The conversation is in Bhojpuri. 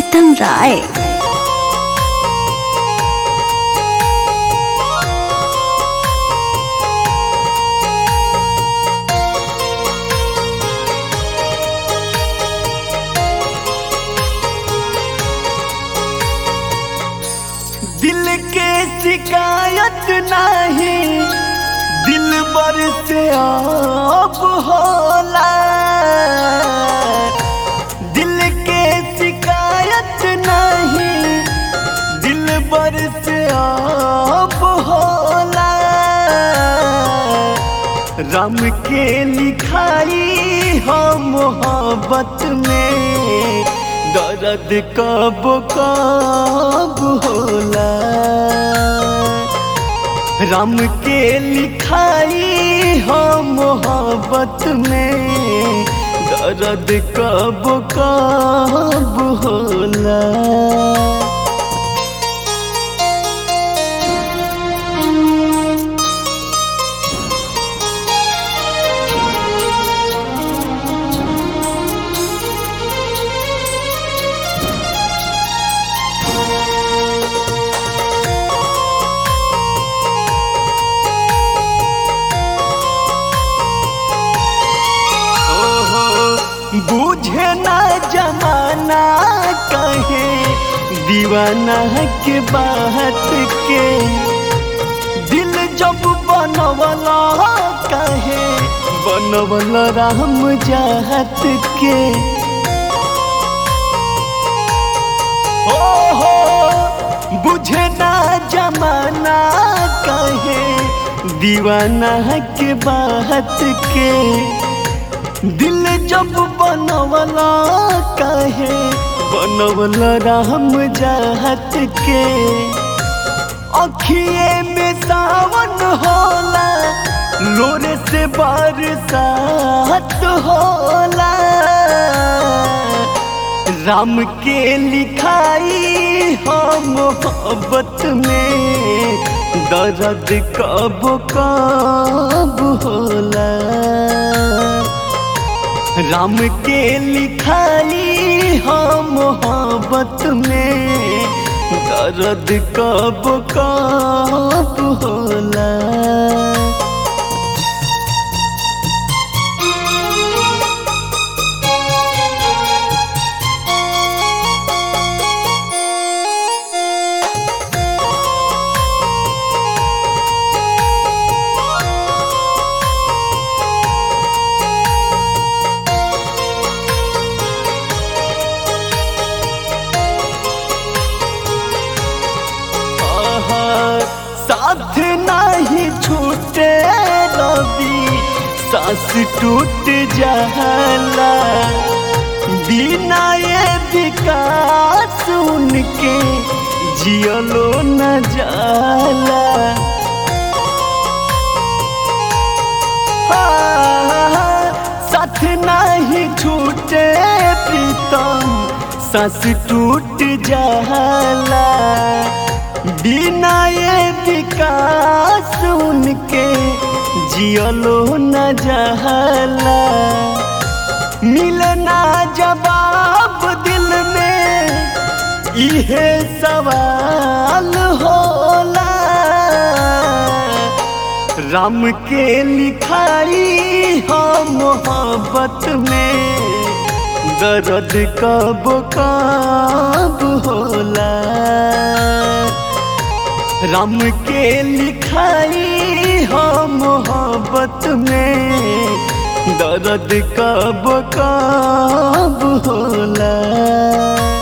प्रीतम राय दिल के शिकायत नहीं दिल बर से अब होला दिल के शिकायत नहीं दिल बर से अब होला राम के लिखाई हो मोहब्बत में दर्द कब कब होला राम के लिखाई हो मोहब्बत में दर्द कब कब होला ओहो, बूझे ना जमाना कहे दीवाना के बात के दिल जब बनवला कहे बनवल राम जात के ओहो बुझे ना जमाना कहे दीवाना के बात के दिल जब बनवला कहे बनवल राम जात के अखिए में सावन होला लोरे से बरसात होला राम के लिखाई हो मोहब्बत में दर्द कब कब होला राम के लिखाई हो मोहब्बत में दर्द कब कब होला आहा, साथ नहीं छूटे रवि सांस टूट जाला बिना ये विकास उनके जियलो न जाला हाँ, साथ नहीं छूटे प्रीतम सांस टूट जाला बिना ये विकास उनके जियलो न जाला मिलना जवाब दिल में इहे सवाल होला राम के लिखाई हो मोहब्बत में दर्द कब कब होला राम के लिखाई हो मोहब्बत में दर्द कब कब होला